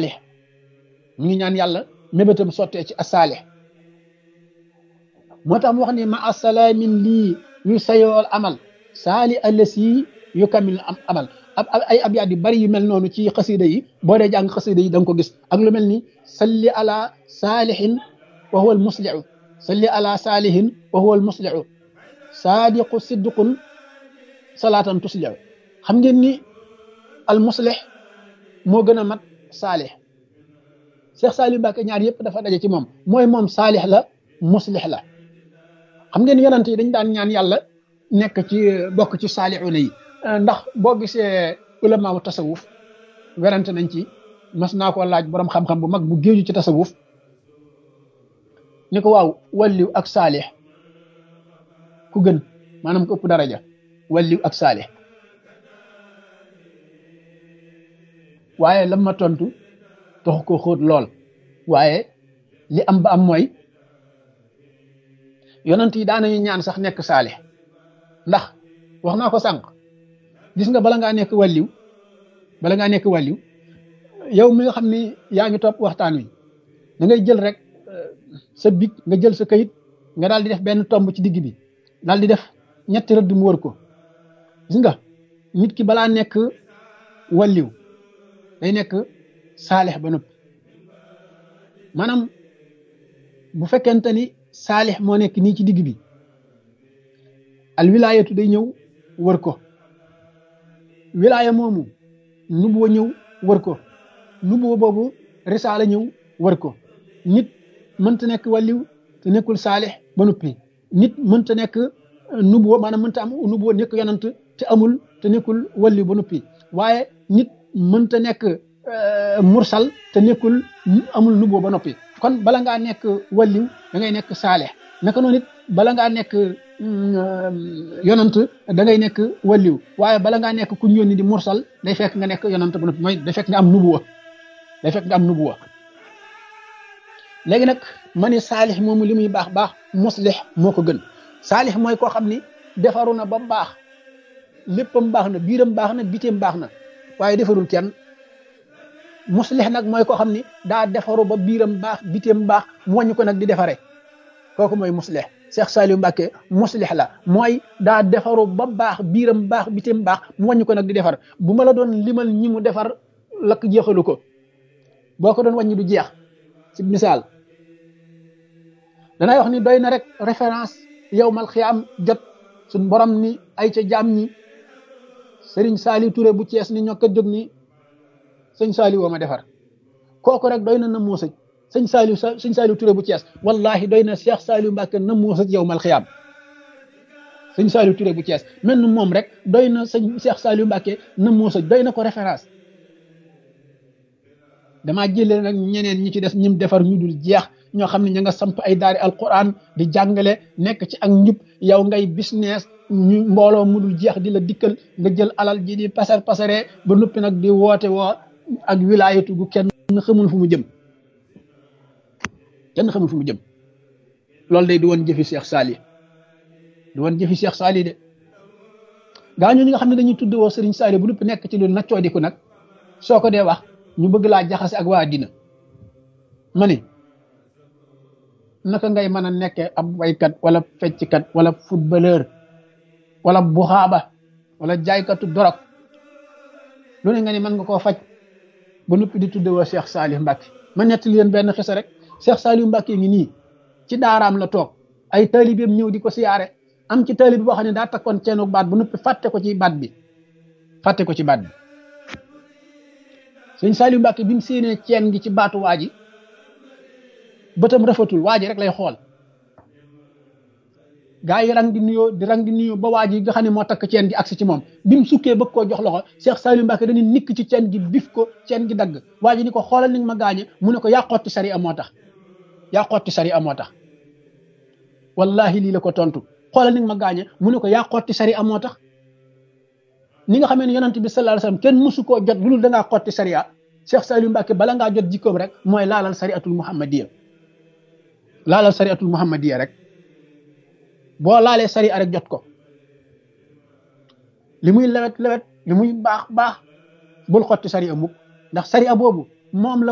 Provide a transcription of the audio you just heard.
saalix mu ngi ñaan yàlla mébétam sottee ci asaalix moo tax mu wax ni ma asalaamin lii yu sayool amal saali allasi yu kamil am amal ab ay abyaat yu bari yu mel noonu ci xasida yi boo dee jàng xasida yi da nga ko gis ak lu mel ni salli ala saalihin wa huwa almuslihu salli ala saalihin wa huwa almuslihu saadiqu siddiqun salaatan tuslihu xam ngeen ni almuslih moo gën a mat saalih Cheikh Saliou Mbacké ñaar yëpp dafa daje ci moom mooy moom saalih la muslih la xam ngeen yonent yi dañ daan ñaan yàlla nekk ci bokk ci saalixuuna yi ndax boo gisee ulamaawu tasawuf werante nañ ci mas naa ko laaj borom xam-xam bu mag bu géeju ci tasawuf ni ko waaw walliw ak saalix ku gën maanaam ko ëpp daraja walliw ak saalix waaye lam ma tontu taxu ko xóot lool waaye li am ba am mooy yonent yi daanañu ñaan sax nekk saalix ndax wax naa ko sànq gis nga bala ngaa nekk wàlliw bala ngaa nekk wàlliw yow mi nga xam ni yaa ngi topp waxtaan wi da ngay jël rek sa big nga jël sa kayit nga daal di def benn tomb ci digg bi daal di def ñetti rëdd mu wër ko gis nga nit ki balaa nekk wàlliw day nekk saalix ba noppi maanaam bu fekkente ni saalix moo nekk nii ci digg bi al wilaayatu day ñëw wër ko wilaaya moomu nubuwa ñëw wër ko nubuwa boobu risaala ñëw wër ko nit mënta nekk wàlliw te nekkul saalix ba noppi nit mënta nekk nubuwa maanaam mënta am nubuwa nekk yonant te amul te nekkul wàlliw ba noppi waaye nit mënta nekk mursal te nekkul amul nubuwa ba noppi kon bala ngaa nekk wàlliw da ngay nekk saalix naka noonu it bala ngaa nekk yonant da ngay nekk wàlliw waaye bala ngaa nekk ku ñu yónni di mursal day fekk nga nekk yonant ba noppi mooy day fekk nga am nubuwa day fekk nga am nubuwa léegi nag ma ne saalix moomu li muy baax baax muslix moo ko gën saalix mooy koo xam ni defaru na ba baax léppam baax na biiram baax na biteem baax na waaye defarul kenn muslix nag mooy koo xam ni daa defaru ba biiram baax biteem baax mu wàññi ko nag di defare kooku mooy muslix Cheikh Saliou Mbacké muslix la mooy daa defaru ba baax biiram baax biteem baax mu wàññi ko nag di defar bu ma la doon limal ñi mu defar lakk jeexalu ko boo ko doon wàññi du jeex ci misaal danay wax ni doy na rek référence yow mal xiyaam jot suñ borom ni ay ca jaam ñi Serigne Saliou Touré bu Cees ni ñoo ko jóg ni sëñ Saliou woo ma defar kooku rek doy na na moo sëj sëñ Saliou sëñ Saliou Touré bu Cees wallahi doy na Cheikh Saliou Mbacké na moo sëj yow mal xiyaam sëñ Saliou Touré bu Cees mel ni moom rek doy na sëñ Cheikh Saliou Mbacké na moo sëj doy na ko référence damaa jëlee nag ñeneen ñi ci des ñim defar ñu dul jeex ñoo xam ne ña nga samp ay daari alquran di jàngale nekk ci ak njub yow ngay business ñu mbooloo mu dul jeex di la dikkal nga jël alal ji di pasar pasaree ba noppi nag di woote woo ak wilaayatu gu kenn xamul fu mu jëm kenn xamul fu mu jëm loolu day di woon jëfi Cheikh Sali di woon jëfi Cheikh Sali de gaa ñu ñi nga xam ne dañuy tudd woo Serigne Sali bu noppi nekk ci lu naccoo diku nag soo ko dee wax ñu bëgg laa jaxase ak waa dina ma ni naka ngay mën a nekkee ab waykat wala fecckat wala footballeur wala buxaaba wala jaaykatu dorog lu ne nga ni mën nga koo faj ba noppi di tudde woo Cheikh Saliou Mbacké ma nettali leen benn xisa rek Cheikh Saliou Mbacké ngi nii ci daaraam la toog ay taalibeem ñëw di ko siyaare am ci taalibe boo xam ne daa takkoon ceenu baat ba noppi fàtte ko ci baat bi fàtte ko ci baat bi sëñ Saliou Mbacké bi mu séenee ceen gi ci baatu waa ji bëtam rafetul waa ji rek lay xool gaa yi rang di nuyoo di rang di nuyoo ba waa ji nga xam ne moo takk ceen gi agsi ci moom bi mu sukkee bëgg koo jox loxo Cheikh Saliou Mbacké dañuy nikk ci ceen gi bif ko ceen gi dagg waa ji ni ko xoolal ni nga ma gaañe mu ne ko yaa xotti sari a moo tax yaa xotti sari a moo tax wallahi lii la ko tontu xoolal ni nga ma gaañe mu ne ko yaa xotti sari a moo tax ni nga xamee ne yonent bi sallallahu alayhi wasallam kenn mësu koo jot lu dul da ngaa xotti sariya Cheikh Saliou Mbacké bala ngaa jot jikkoom rek mooy laalal sariatul muhammadiya laalal sariatul muhammadiya rek boo laalee sariya rek jot ko li muy lewet lewet li muy baax baax bul xotti sariya mukk ndax sariya boobu moom la